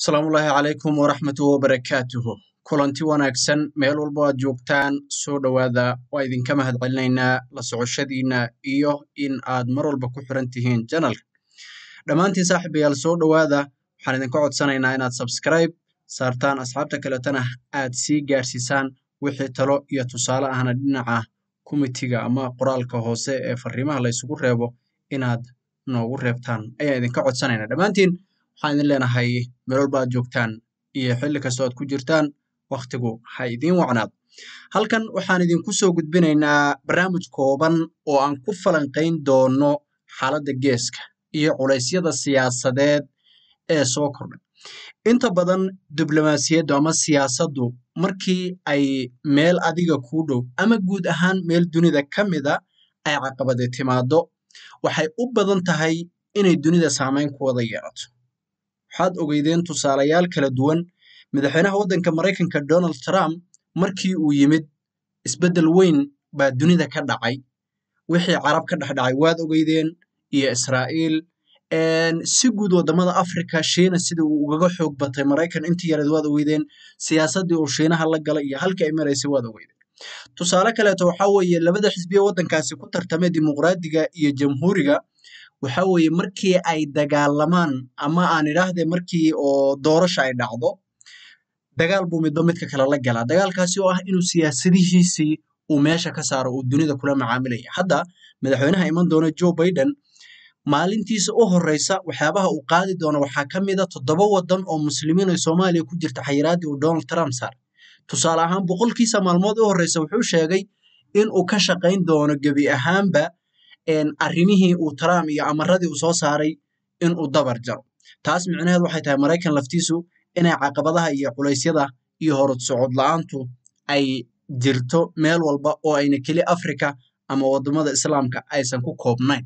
asalaamullaahi calaykum waraxmatu wabarakaatuhu kulanti wanaagsan meel walbo aad joogtaan soo dhowaada waa idinka mahad celinaynaa la socoshadiina iyo in aad mar walba ku xiran tihiin janalka dhammaantiin saaxiibayaal soo dhowaada waxaan idinka codsanaynaa inaad sabskribe saartaan asxaabta kaletana aad sii gaarsiisaan wixii talo iyo tusaale ahna dhinaca komitiga ama qoraalka hoose ee fariimaha laysugu reebo inaad noogu reebtaan ayaan idinka codsanaynaa dhammaantiin waxaan idin leenahay meel walba aad joogtaan iyo xilli kastoo aad ku jirtaan wakhtigu ha idiin wacnaado halkan waxaan idinku soo gudbinaynaa barnaamij kooban oo aan ku falanqayn doono xaaladda geeska iyo culaysyada siyaasadeed ee soo kordhay inta badan diblomaasiyaddu ama siyaasaddu markii ay meel adiga kuu dhow ama guud ahaan meel dunida ka mida ay caqabade timaado waxay u badan tahay inay dunida saamayn ku wada yeelato waxaad ogeydeen tusaalayaal kala duwan madaxweynaha waddanka maraykanka donald trump markii uu yimid isbeddel weyn baa dunida ka dhacay wixii carab ka dhex dhacay waad ogeydeen iyo israa'iil si guud waddamada africa shiina sida uu ugaga xoog batay maraykan intii yareed waad ogeydeen siyaasaddii uu shiinaha la galay iyo halkii ay maraysay waad ogeydeen tusaale kaleeto waxaa weeye labada xisbiya waddankaasi ku tartamay dimuqraadiga iyo jamhuuriga waxa weeye markii ay dagaalamaan ama aan idhaahdee markii oo doorasha ay dhacdo dagaal buu midba midka kale la galaa dagaalkaasi oo ah inuu siyaasadihiisii uu meesha ka saaro uu dunida kula macaamilaya hadda madaxweynaha iman doona joe biden maalintiisa u horeysa waxyaabaha uu qaadi doono waxaa ka mida toddoba waddan oo muslimiin oo soomaaliya ku jirta xayiraaddii uu donald trump saaray tusaale ahaan boqolkiisa maalmood u horeysa wuxuu sheegay in uu ka shaqayn doono gebi ahaanba arrimihii uu trump iyo amaradii uu soo saaray in uu dabar jaro taas micnaheed waxay tahay maraykan laftiisu inay caqabadaha iyo culaysyada iyo horud socod la-aantu ay jirto meel walba oo ayna keli africa ama waddamada islaamka aysan ku koobnayn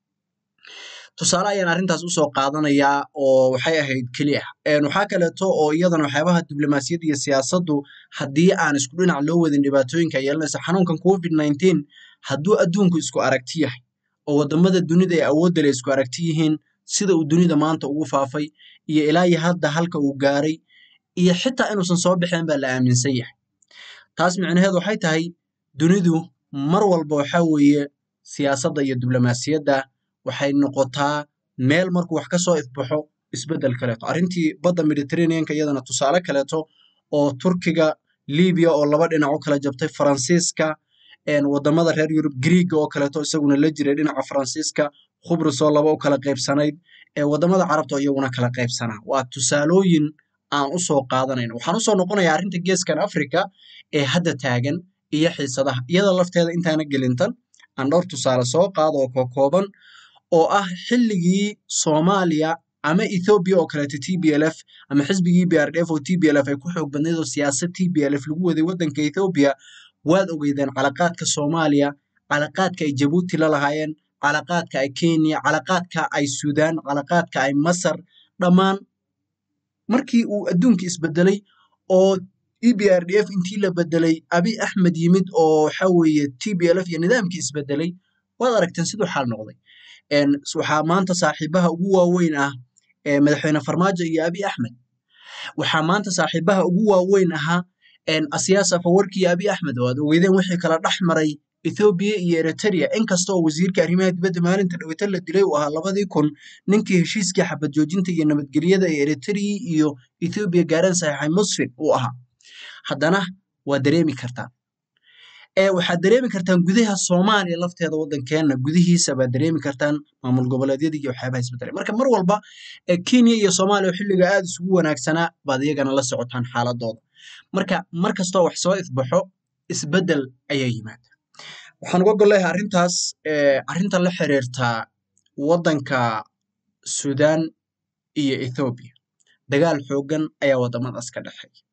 tusaale ayaan arrintaas usoo qaadanayaa oo waxay ahayd keli ah waxaa kaleeto oo iyadana waxyaabaha diblomaasiyadda iyo siyaasaddu haddii aan isku dhinac loo wadin dhibaatooyinka yeelanaysa xanuunkan covid nineteen hadduu adduunku isku aragti yahay oo waddamada dunida ee awoodda le isku aragti yihiin sida uu dunida maanta ugu faafay iyo ilaa iyo hadda halka uu gaaray iyo xitaa inuusan soo baxeen baa la aaminsan yahay taas micnaheed waxay tahay dunidu mar walba waxaa weeye siyaasadda iyo diblomaasiyadda waxay noqotaa meel markuu wax ka soo ifbaxo isbeddel kaleeto arrintii badda mediterraneanka iyadana tusaale kaleeto oo turkiga libiya oo laba dhinac u kala jabtay faransiiska waddamada reer yurub griiga oo kaleeto isaguna la jiray dhinaca faransiiska khubrus oo laba u kala qaybsanayd waddamada carabta oo iyaguna kala qaybsanaa waa tusaalooyin aan usoo qaadanayno waxaan usoo noqonayaa arrinta geeskan africa ee hadda taagan iyo xiisadaha iyada lafteeda intaana gelintan aan dhowr tusaale soo qaado oo kokooban oo ah xilligii soomaaliya ama ethoobiya oo kaleeto t b l f ama xisbigii b r d f oo t b l f ay ku xoog badnayd oo siyaasad t b l f lagu waday waddanka ethoobiya waad ogeydeen calaqaadka soomaaliya calaqaadka ay jabuuti la lahaayeen calaqaadka ay kenya calaqaadka ay suudaan calaqaadka ay masar dhammaan markii uu adduunka isbedelay oo e b r d f intii la bedelay abi axmed yimid oo waxa weeye t b l f iyo nidaamkii isbedelay waad aragteen siduu xaal noqday waxaa maanta saaxiibaha ugu waaweyn ah madaxweyne farmaajo iyo abi axmed waxaa maanta saaxiibaha ugu waaweyn ahaa asiyaas afawarki iyo abi axmed oo aad ogeydeen wixii kala dhex maray ethoobiya iyo eritrea inkasta oo wasiirka arrimaha dibadda maalinta dhaweyta la dilay uu ahaa labadii kun ninkii heshiiskii xabad joojinta iyo nabadgelyada ee eritrea iyo ethoobiya gaareen saxiixay musfin uu ahaa haddana waa dareemi kartaan waxaad dareemi kartaan gudaha soomaaliya lafteeda waddankeenna gudihiisa baad dareemi kartaan maamul goboleedyada iyo waxyaabaha isbedelay marka mar walba kenya iyo soomaaliya oo xilliga aada isugu wanaagsanaa baad iyagana la socotaan xaaladooda marka mar kastoo wax soo ifbaxo isbeddel ayaa yimaada waxaan uga golleeyahay arrintaas arrinta la xiriirtaa waddanka suudaan iyo ethoobiya dagaal xooggan ayaa waddamadaas ka dhexeeya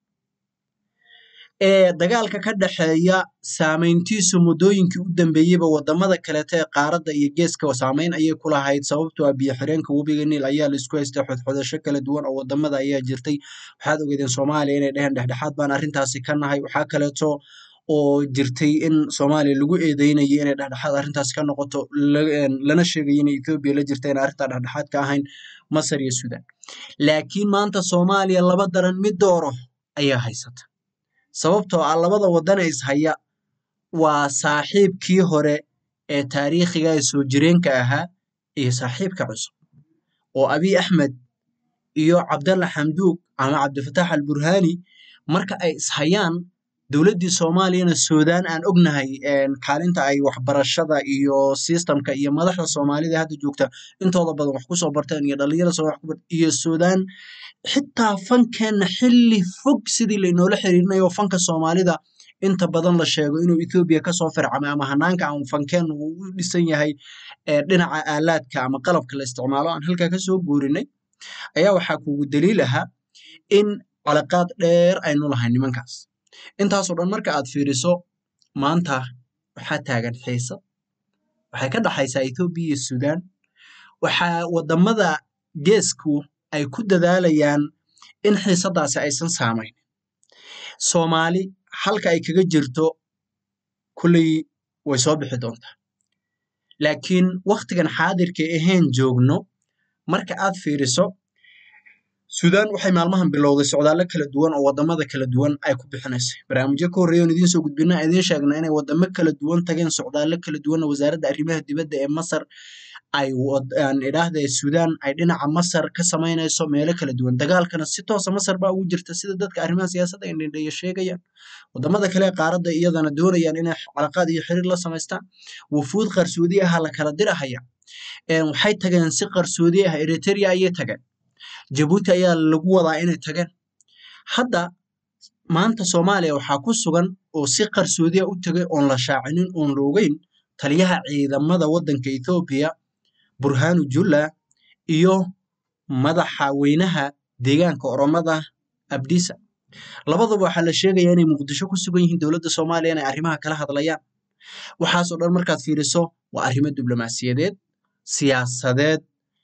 ee dagaalka ka dhexeeya saamayntiisu muddooyinkii u dambeeyeyba waddamada kaleeto ee qaaradda iyo geeska saamayn ayay ku lahayd sababtoo ah biyo xireenka webiga niil ayaa laisku haystay xodxodasho kala duwan oo waddamada ayaa jirtay waxaad ogeydeen soomaaliya inay dheheen dhexdhexaad baan arrintaasi ka nahay waxaa kaleeto oo jirtay in soomaaliya lagu eedeynayay inay dhexdhexaad arrintaas ka noqoto lana sheegay inay ethoobiya la jirta in arrintaa dhexdhexaad ka ahayn masar iyo suudaan laakiin maanta soomaaliya laba daran mid dooro ayaa haysata sababtoo ah labada waddan ee ishaya waa saaxiibkii hore ee taariikhiga ee soo jireenka ahaa iyo saaxiibka cusub oo abiy axmed iyo cabdalla xamduug ama cabdifataax alburhaani marka ay ishayaan dowladdii soomaaliyana suudaan aan ognahay kaalinta ay waxbarashada iyo sistamka iyo madaxda soomaalida hadda joogta intooda badan wax kusoo barteen iyo dhalinyarada soo wax ku bart iyo suudaan xitaa fankeenna xilli fog sidii lainoola xiriirinayo fanka soomaalida inta badan la sheego inuu ethoobiya kasoo fircamay ama hanaanka aan fankeenna uu u dhisan yahay dhinaca aalaadka ama qalabka la isticmaalo aan halkaa kasoo guurinay ayaa waxaa kugu daliil ahaa in calaqaad dheer aynu lahay nimankaas intaasoo dhan marka aad fiiriso maanta waxaa taagan xiisad waxay ka dhaxaysaa ethoobiya iyo suudaan waxaa wadamada geesku ay ku dadaalayaan in xiisadaasi aysan saamayn soomaali halka ay kaga jirto kulley way soo bixi doontaa laakiin waktigan xaadirka ahayn joogno marka aad fiiriso suudaan waxay maalmahan bilowday socdaallo kala duwan oo wadamada kala duwan ay ku bixinaysay barnaamijyo ka horreeya oon idiin soo gudbina idiin sheegna inay wadamo kala duwan tageen socdaallo kala duwanna wasaaradda arrimaha dibadda ee masar ay idhaahda suudaan ay dhinaca masar ka samaynayso meelo kala duwan dagaalkana si toosa masar baa ugu jirta sida dadka arrimaha siyaasadda ay dhindheeya sheegayaan wadamada kale ee qaaradda iyadana doonayaan inay calaqaad iyo xiriir la samaystaan wufuud qarsoodi aha la kala dirahaya waxay tageen si qarsoodi ah eritrea ayay tageen jabuuti ayaa lagu wadaa inay tageen hadda maanta soomaaliya waxaa ku sugan oo si qarsoodiya u tagay oon la shaacinin oon la ogeyn taliyaha ciidamada waddanka ethoobiya burhanu julla iyo madaxa weynaha deegaanka oromada abdisa labaduba waxaa la sheegayaa inay muqdisho ku sugan yihiin dowladda soomaaliya inay arrimaha kala hadlayaan waxaasoo dhan markaad fiiriso waa arrimo diblomaasiyadeed siyaasadeed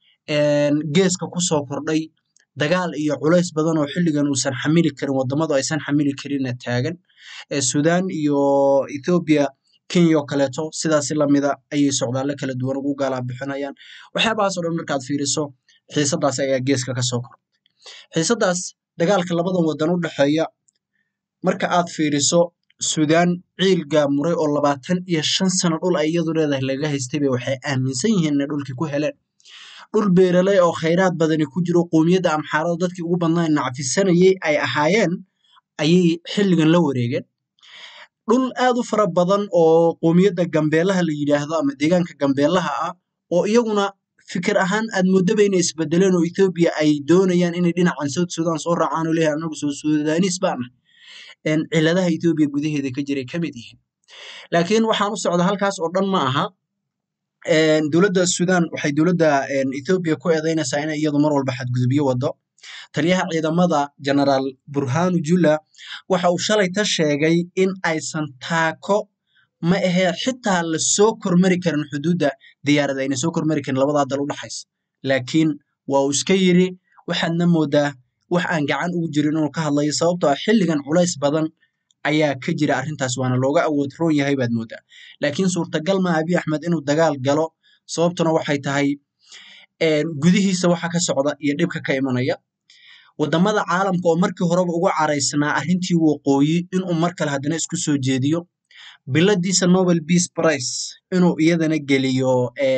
geeska kusoo kordhay dagaal iyo culays badan oo xilligan uusan xamili karin wadamadu aysan xamili karinna taagan suudaan iyo ethoobiya kenya oo kaleeto sidaasi lamida ayay socdaallo kala duwan ugu gaalaa bixinayaan waxyaabahaas oo dhan markaad fiiriso xiisadaas ayaa geeska kasoo kordhay xiisadaas dagaalka labadan wadan u dhexeeya marka aad fiiriso suudaan ciilga muray oo labaatan iyo shan sano dhul ay iyadu leedahay laga haystayba waxay aaminsan yihiin inay dhulkii ku heleen dhul beeraley oo khayraad badani ku jiro qoomiyadda amxaarada dadkii ugu badnaa nacfisanayay ay ahaayeen ayay xilligan la wareegeen dhul aad u fara badan oo qoomiyadda gambeelaha la yidhaahdo ama deegaanka gambeelaha ah oo iyaguna fikir ahaan aad moodaba inay isbedeleen oo ethoobiya ay doonayaan inay dhinacan south sudan soo raacaan oo leeyahay anagu soo suudaanis baan ah ciladaha ethoobiya gudaheeda ka jiray ka mid yihiin laakiin waxaan u socda halkaas oo dhan ma aha dowladda sudan waxay dowladda ethoobiya ku eedeynaysaa inay iyadu mar walba xadgudubyo wado taliyaha ciidamada generaal burhanu julla waxa uu shalay ta sheegay in aysan taako ma ahee xitaa lasoo kormari karin xuduudda diyaarada ayna soo kormari karin labadaa dal u dhaxaysa laakiin waa uu iska yiri waxaadna moodaa wax aan gacan ugu jirin inuu ka hadlayo sababtoo ah xilligan culays badan ayaa ka jira arrintaas waana looga awood roon yahay baad moodaa laakiin suurtagal ma abiy axmed inuu dagaal galo sababtuna waxay tahay gudihiisa waxa ka socda iyo dhibka ka imanaya wadamada caalamka oo markii horeba ugu caraysnaa arrintii waqooyi inuu mar kale haddana isku soo jeediyo biladiisa nobel peace price inuu iyadana geliyo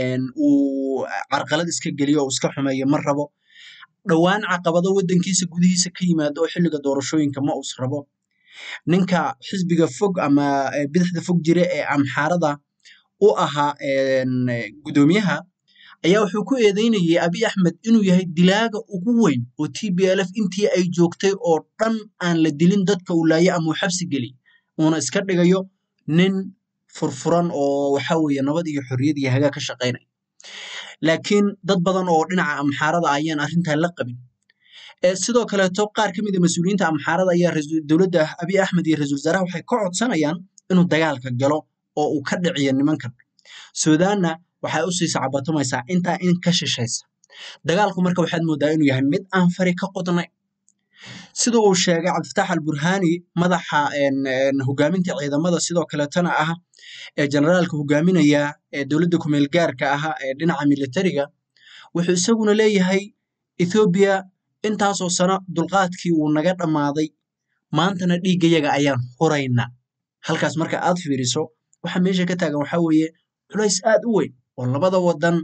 uu carqalad iska geliyo oo iska xumeeyo ma rabo dhowaan caqabado waddankiisa gudihiisa ka yimaado oo xilliga doorashooyinka ma uus rabo ninka xisbiga fog ama bidixda fog jira ee amxaarada u ahaa gudoomiyaha ayaa wuxuu ku eedeynayay abiy axmed inuu yahay dilaaga ugu weyn oo t b l f intii ay joogtay oo dhan aan la dilin dadka uu laaye ama uu xabsi geliy uuna iska dhigayo nin furfuran oo waxa weeye nabad iyo xorriyad iyo hagaa ka shaqaynaya laakiin dad badan oo dhinaca amxaarada ayaan arrintaa la qabin sidoo kaleeto qaar ka mid a mas-uuliyiinta amxaarada ayaa dowladda abiy axmed iyo ra-iisul wasaaraha waxay ka codsanayaan inuu dagaalka galo oo uu ka dhiciyo nimankan suudaanna waxay usii sacbatumaysaa intaa in ka shishaysa dagaalku marka waxaad moodaa inuu yahay mid aan fari ka qodnay sida uu sheegay cabdifatax alburhani madaxa hogaaminta ciidamada sidoo kaleetana ah ee generaalka hogaaminaya ee dowladda kumeel gaarka ah ee dhinaca militariga wuxuu isaguna leeyahay ethoobiya intaasoo sano dulqaadkii wuu naga dhammaaday maantana dhiiggayaga ayaan huraynaa halkaas marka aad fiiriso waxa meesha ka taagan waxaa weeye culays aad u weyn oo labada wadan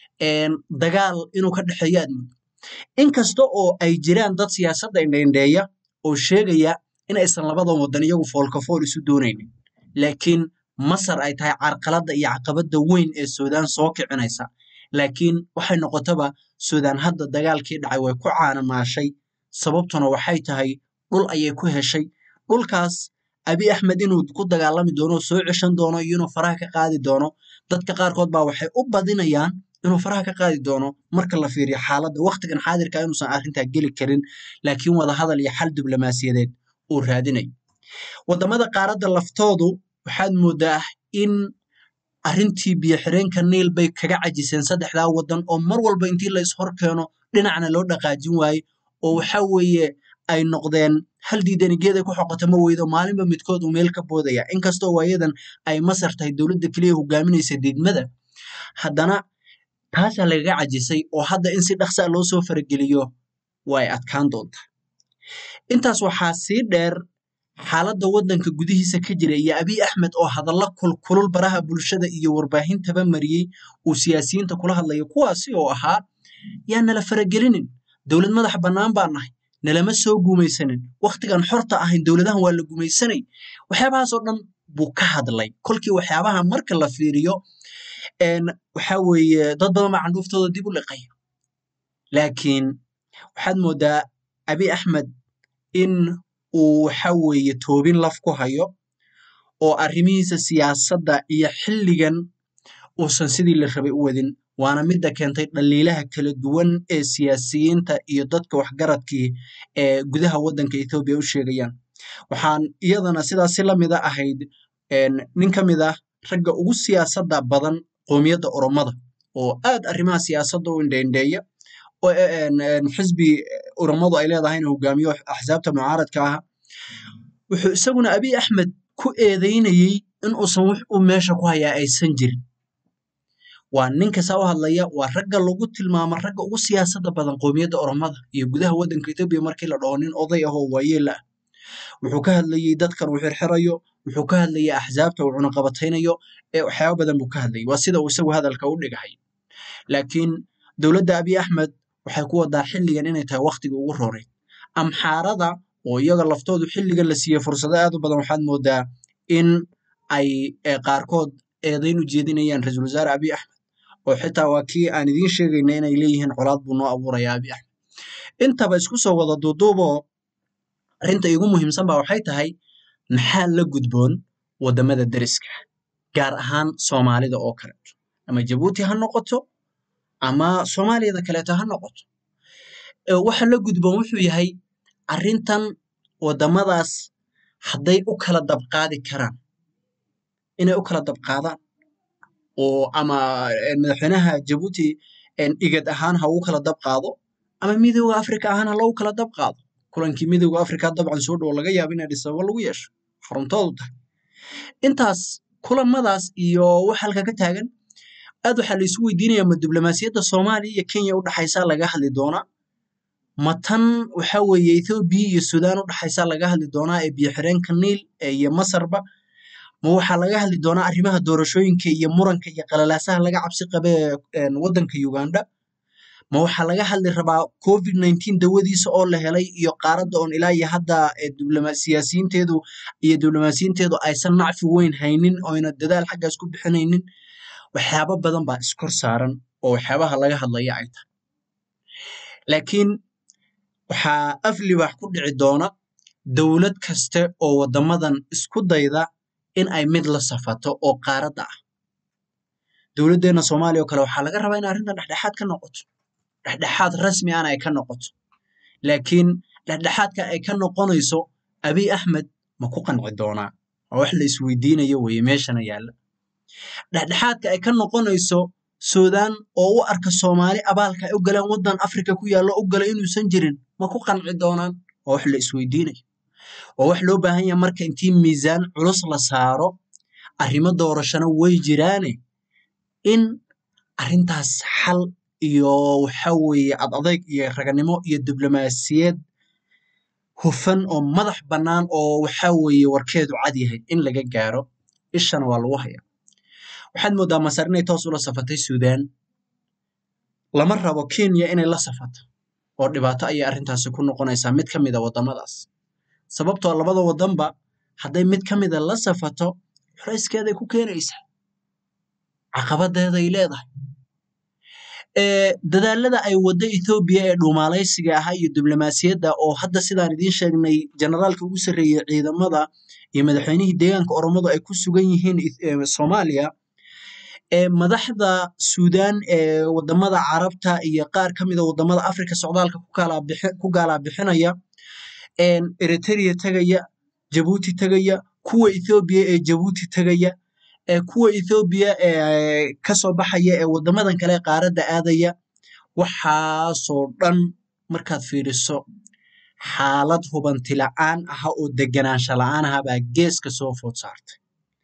dagaal inuu ka dhexeeyo aad muddo inkasta oo ay jiraan dad siyaasadda indhaindheeya oo sheegaya in aysan labadan wadan iyagu foolkafool isu doonaynin laakiin masar ay tahay carqaladda iyo caqabadda weyn ee suudaan soo kicinaysa laakiin waxay noqotaba suudaan hadda dagaalkii dhacay way ku caanamaashay sababtuna waxay tahay dhul ayay ku heshay dhulkaas abi axmed inuu ku dagaalami doono soo ceshan doono iyo inuu faraha ka qaadi doono dadka qaarkood baa waxay u badinayaan inuu faraha ka qaadi doono marka la fiiriyo xaaladda wakhtigan xaadirka inuusan arrintaa geli karin laakiin wadahadal iyo xal diblomaasiyadeed uu raadinayo waddamada qaaradda laftoodu waxaad moodaa in arrintii biyo-xireenka niil bay kaga cajiseen saddexdaa waddan oo mar walba intii la ishor keeno dhinacna loo dhaqaajin waaye oo waxa weeye ay noqdeen hal diidanigeeday ku xoqota ma weydo maalinba midkood uu meel ka boodaya inkastoo waayadan ay masar tahay dowladda keliya hogaaminaysa diidmada haddana taasaa lagaga cajisay oo hadda in si dhaqsaa loo soo farageliyo way adkaan doontaa intaas waxaa sii dheer xaaladda waddanka gudihiisa ka jira iyo abiy axmed oo hadalla kulkulul baraha bulshada iyo warbaahintaba mariyey uu siyaasiyiinta kula hadlayo kuwaasi oo ahaa yaa nala faragelinin dowlad madax bannaan baa nahay nalama soo guumaysanin wakhtigan xorta ahayn dowladahan waa la gumaysanay waxyaabahaas oo dhan buu ka hadlay kolkii waxyaabaha marka la fiiriyo waxa weeye dad badan baa candhuuftooda dib u liqaya laakiin waxaad moodaa abiy axmed in uu waxa weeye toobin laf ku hayo oo arrimihiisa siyaasadda iyo xilligan uusan sidii la rabay u wadin waana midda keentay dhaliilaha kala duwan ee siyaasiyiinta iyo dadka waxgaradkii ee gudaha waddanka ethoobiya u sheegayaan waxaan iyadana sidaas si lamida ahayd nin ka mid ah ragga ugu siyaasadda badan qoomiyadda oromada oo aad arrimaha siyaasadda u indheindheeya oo xisbi oromadu ay leedahay inuu hogaamiyo axsaabta mucaaradka ah wuxuu isaguna abiy axmed ku eedeynayey in uusan wax uu meesha ku hayaa aysan jirin waa ninka saa u hadlaya waa ragga lagu tilmaamo ragga ugu siyaasadda badan qoomiyadda oromada iyo gudaha waddanka etoobiya markii la dhaho nin oday ah oo waayeela ah wuxuu ka hadlayey dadkan uu xirxirayo wuxuu ka hadlayay axsaabta uu cunaqabataynayo ee waxyaaba badan buu ka hadlayay waa sida uu isagu hadalka u dhigahay laakiin dowladda abiy axmed waxay ku wadaa xilligan inay tahay wakhtiga ugu roreyd amxaarada oo iyaga laftoodu xilligan la siiyey fursado aad u badan waxaad moodaa in ay qaarkood eedayn u jeedinayaan ra-iisul wasaare abiy axmed oo xitaa waa kii aan idiin sheegayna inay leeyihiin colaad buu noo abuurayaa abiy axmed intaba isku soo wada duuduuboo arrinta iigu muhiimsan ba waxay tahay maxaa la gudboon waddamada deriska gaar ahaan soomaalida oo kaleeto ama jabuuti ha noqoto ama soomaaliyada kaleeto ha noqoto waxa la gudboon wuxuu yahay arrintan waddamadaas hadday u kala dabqaadi karaan inay u kala dabqaadaan oo ama madaxweynaha jabuuti igad ahaan ha ugu kala dabqaado ama midooda africa ahaan ha loogu kala dabqaado kulankii midooda africa dabcan soo dhowo laga yaabo in adis ababa lagu yeesho xaruntoodu tahay intaas kulamadaas iyo wax halka ka taagan aad waxaa la isu weydiinaya ma diblomaasiyadda soomaaliya iyo kenya u dhaxaysaa laga hadli doonaa ma tan waxa weeye ethoobiya iyo suudaan u dhaxaysaa laga hadli doonaa ee biyo-xireenka niil iyo masarba ma waxaa laga hadli doonaa arrimaha doorashooyinka iyo muranka iyo qalalaasaha laga cabsi qabe ee waddanka uganda ma waxaa laga hadli rabaa covid nineteen dawadiisa oo la helay iyo qaaradda oon ilaa iyo hadda siyaasiyiinteedu iyo diblomaasiyiinteedu aysan nacfi weyn haynin oyna dadaal xaggaas ku bixinaynin waxyaabo badan baa iskor saaran oo waxyaabaha laga hadlaya ay tahay laakiin waxaa af libax ku dhici doona dowlad kaste oo waddamadan isku dayda in ay mid la safato oo qaaradda ah dowladdeenna soomaaliya oo kale waxaa laga rabaa in arrintan dhexdhexaad ka noqoto dhexdhexaad rasmi ana ay ka noqoto laakiin dhexdhexaadka ay ka noqonayso abiy axmed ma ku qanci doonaa waa wax la isweydiinayo weeye meeshana yaalla dhexdhexaadka ay ka noqonayso suudaan oo u arka soomaali abaalka ay u galeen waddan afrika ku yaallo u gala inuusan jirin ma ku qanci doonaan waa wax la isweydiinayo waa wax loo baahan yaha marka intii miisaan culus la saaro arrimo doorashana way jiraane in arrintaas xal iyo waxa weeye ad adayg iyo raganimo iyo diblomaasiyad hufan oo madax bannaan oo waxa weeye warkeedu cad yahay in laga gaaro ishana waa lagu hayaa waxaad mooddaa masar inay toos ula safatay suudaan lama rabo kenya inay la safato oo dhibaato ayay arrintaasi ku noqonaysaa mid ka mid a waddamadaas sababtoo labada waddanba hadday mid ka mida la safato culayskeeday ku keenaysaa caqabadeeday leedahay dadaalada ay waddo ethoobiya ee dhuumaalaysiga ahaa iyo diblomaasiyadda oo hadda sidaan idiin sheegnay generaalka ugu sarreeyey ciidamada iyo madaxweynihii deegaanka oromadu ay ku sugan yihiin soomaaliya madaxda suudaan ee waddamada carabta iyo qaar ka mida waddamada afrika socdaalka ku gaalaa bixinaya eritrea tegaya jabuuti tegaya kuwa ethoobiya ee jabuuti tegaya kuwa ethoobiya ee kasoo baxaya ee waddamadan kale qaaradda aadaya waxaasoo dhan markaad fiiriso xaalad hubanti la'aan aha oo deganaansha la'aan aha baa geeska soo food saartay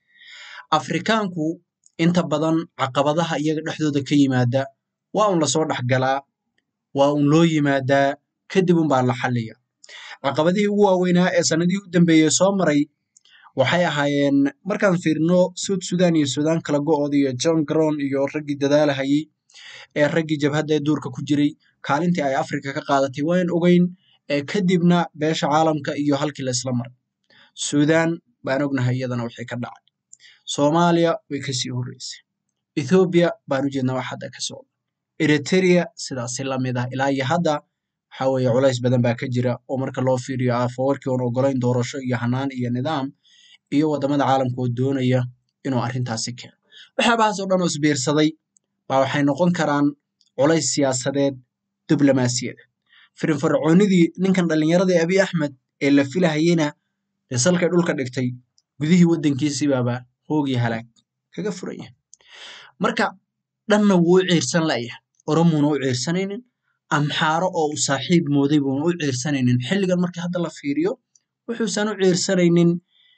afrikaanku inta badan caqabadaha iyaga dhexdooda ka yimaada waa un lasoo dhexgalaa waa un loo yimaadaa kadib unbaa la xalliya caqabadihii ugu waaweynaa ee sanadihii u dambeeyey soo maray waxay ahaayeen markaan fiirino suud sudan iyo suudaan kala go'ooda iyo john gron iyo raggii dadaalahayey ee raggii jabhadda ee duurka ku jiray kaalintii ay afrika ka qaadatay waan ogeyn kadibna beesha caalamka iyo halkii la isla maray suudaan baan ognahay iyadana wixii ka dhacay soomaaliya way kasii horreysay ethoobiya baan u jeednaa wax hadda ka socda eritrea sidaasi lamid ah ilaa iyo hadda waxa weeye culays badan baa ka jira oo marka loo fiiriyo aafawarkii oon ogolayn doorasho iyo hanaan iyo nidaam iyo waddamada caalamka oo doonaya inuu arrintaasi keeno waxyaabahaas oo dhan oo isbiirsaday baa waxay noqon karaan culays siyaasadeed diblomaasiyadeed firinfarcoonidii ninkan dhallinyaradii abiy axmed ee la filahayena dee salkay dhulka dhigtay gudihii waddankiisibaaba hoogii halaag kaga furan yahay marka dhanna wuu u ciirsan la'yahay oromuuna u ciirsanaynin amxaaro oo uu saaxiib mooday buuna u ciirsanaynin xilligan markii hadda la fiiriyo wuxuusan u ciirsanaynin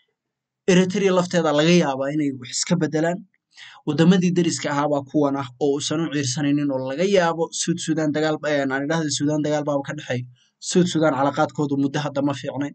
eritrea lafteeda laga yaabaa inay wax iska bedelaan waddamadii deriska ahaabaa kuwan ah oo uusan u ciirsanaynin oo laga yaabo suud sudan dagaal aan idhahda suudaan dagaal baaba ka dhexeey suud sudan calaqaadkoodu muddo hadda ma fiicnayn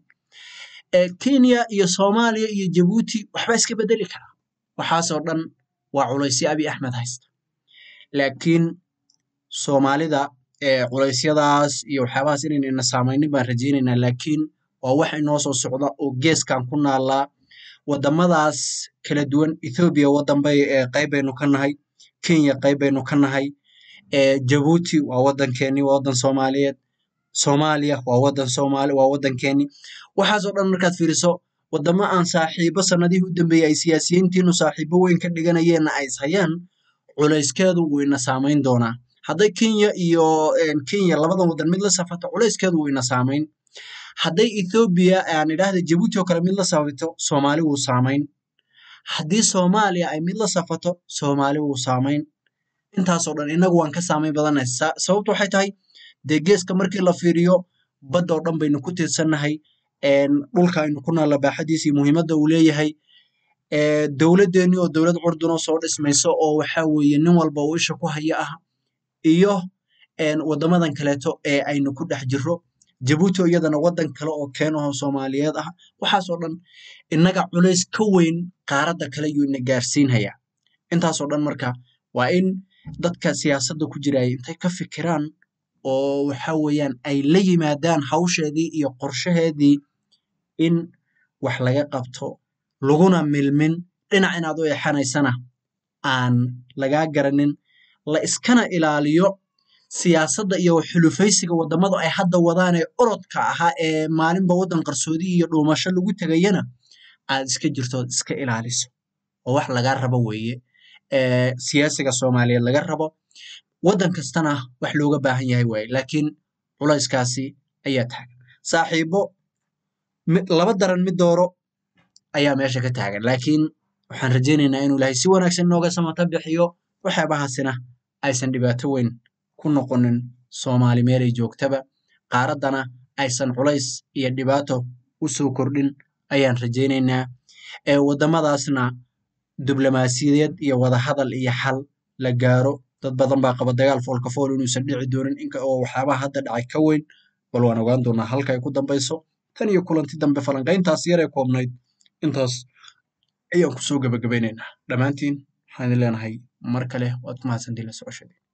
kenya iyo soomaaliya iyo jabuuti waxbaa iska bedeli karaa waxaasoo dhan waa culaysyo abiy axmed haysta laakiin soomaalida culeysyadaas iyo waxyaabahaas inaynayna saamaynin baan rajaynaynaa laakiin waa wax inoo soo socda oo geeskan ku naallaa waddamadaas kala duwan ethoobiya waddan bay qayb baynu ka nahay kenya qayb baynu ka nahay jabuuti waa waddankeeni waa waddan soomaaliyeed soomaaliya waa waddan soomaali waa waddankeeni waxaasoo dhan markaad fiiriso waddamo aan saaxiibo sanadihii u dambeeyey ay siyaasiyiintiinu saaxiibo weyn ka dhiganayeenna ay ishayaan culayskeedu wuu ina saamayn doonaa hadday kenya iyo kenya labadan waddan mid la safato culayskeedu wuu ina saamayn hadday ethoobiya aan idhaahda jabuuti oo kale mid la safato soomaali wuu saamayn haddii soomaaliya ay mid la safato soomaali wuu saamayn intaasoo dhan innagu waan ka saamayn badannahay sababtu waxay tahay dee geeska markii la fiiriyo badda oo dhan baynu ku tiirsannahay dhulka aynu ku naalla baaxadiisa iyo muhiimadda uu leeyahay dowladdeennii oo dowlad curdunoo soo dhismayso oo waxa weeye nin walba uu isha ku haya ah iyo waddamadan kaleeto ee aynu ku dhex jirro jabuuti oo iyadana waddan kale oo keenaho soomaaliyeed ah waxaasoo dhan innaga culays ka weyn qaaradda kale yuu ina gaarsiinhayaa intaasoo dhan marka waa in dadka siyaasadda ku jiraya intay ka fikiraan oo waxa weeyaan ay la yimaadaan hawsheedii iyo qorshaheedii in wax laga qabto laguna milmin dhinac inaad u exanaysana aan lagaa garanin la iskana ilaaliyo siyaasadda iyo xulufaysiga waddamadu ay hadda wadaan ee orodka ahaa ee maalinba waddan qarsoodi iyo dhuumasho lagu tegayana aad iska jirtood iska ilaaliso oo wax lagaa rabo weeye siyaasiga soomaaliyeed laga rabo waddan kastana wax looga baahan yahay waaye laakiin culayskaasi ayaa taagan saaxiibo laba daran mid dooro ayaa meesha ka taagan laakiin waxaan rajaynaynaa inuu ilaahay si wanaagsan inooga samata bixiyo waxyaabahaasina aysan dhibaato weyn ku noqonin soomaali meelay joogtaba qaaraddana aysan culays iyo dhibaato u soo kordhin ayaan rajaynaynaa waddamadaasna diblomaasiyadeed iyo wadahadal iyo xal la gaaro dad badan baa qaba dagaal foolka fool inuusan dhici doonin inka oo waxyaabaha hadda dhacay ka weyn bal waan ogaan doonaa halka ay ku dambayso tan iyo kulanti dambe falanqayntaas yar ee koobnayd intaas ayaan kusoo gabagabaynaynaa dhammaantiin waxaan idin leenahay mar kale waad ku mahadsantiin la socoshadii